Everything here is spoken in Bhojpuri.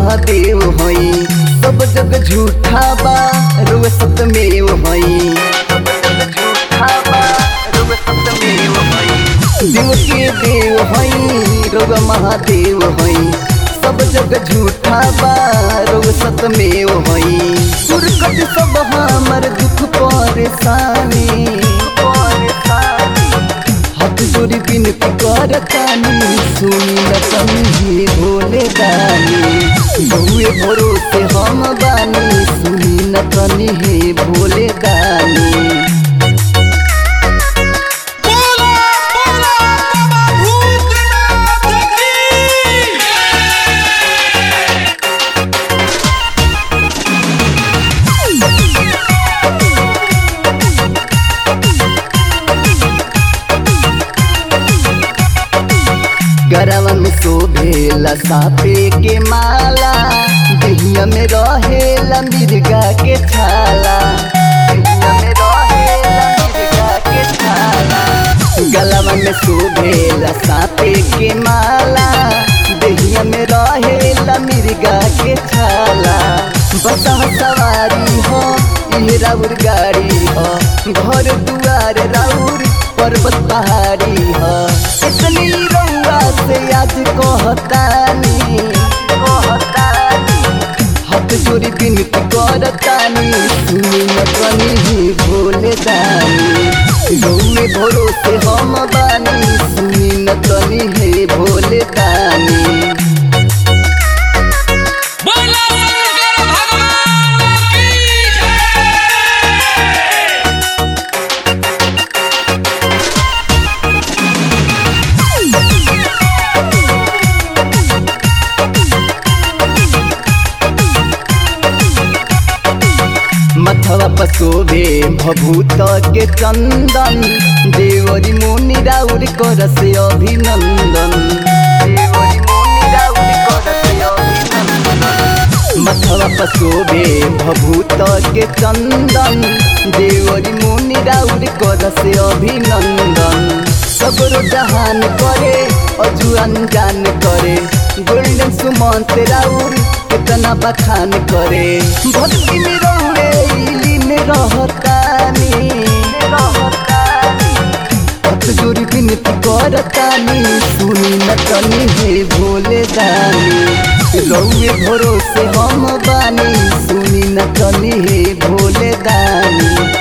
महादेव हई सब जग झूठा बा रुआ सतमेव हई सब जग झूठा बा रुआ सतमेव हई देव के देव हई रुआ महादेव हई सब जग झूठा बा रुआ सतमेव हई सुरकट सब हमर दुख परेशानी परेशानी हाथ जोड़ी बिनती करतानी सुनी न तनी भोले दानी बहुए भरोसे हम बानी सुनी न तनी हे भोले दानी बोला बोला बाबा भूतनाथ की गरवा में शोभेला सापे के माला दहिया में रहेला मिर्गा के छाला दहिया में रहेला मिर्गा के छाला गलवा में शोभेला सापे के माला दहिया में रहेला मिर्गा के छाला बसा सवारी हो ये राउर गाड़ी हो घर दुआर राउर पर्वत पहाड़ी हो इतनी रउआ से आज कहतानी कहतानी हाथ जोड़ी बिनती करतानी सुनी न कनी ही भोले दानी गौए भरोसे हम बानी सुनी न कनी हे भोले दानी बोला शंकर भगवान की जय मथवा पसोभे भभूत के चंदन देवरी मुनि राउर करस अभिनंदन देवरी मुनि राउर करस अभिनंदन मथवा पसोभे भभूत के चंदन देवरी मुनि राउर करस अभिनंदन सगरो जहान करे अजू अनजान करे गोल्डन सुमंत राउर कितना बखान करे भक्ति में रौरे इली में रहतानी रहतानी हाथ जोड़ी बिनती करतानी सुनी न तनी हे भोले दानी रौए भरोसे हम बानी सुनी न तनी हे भोले दानी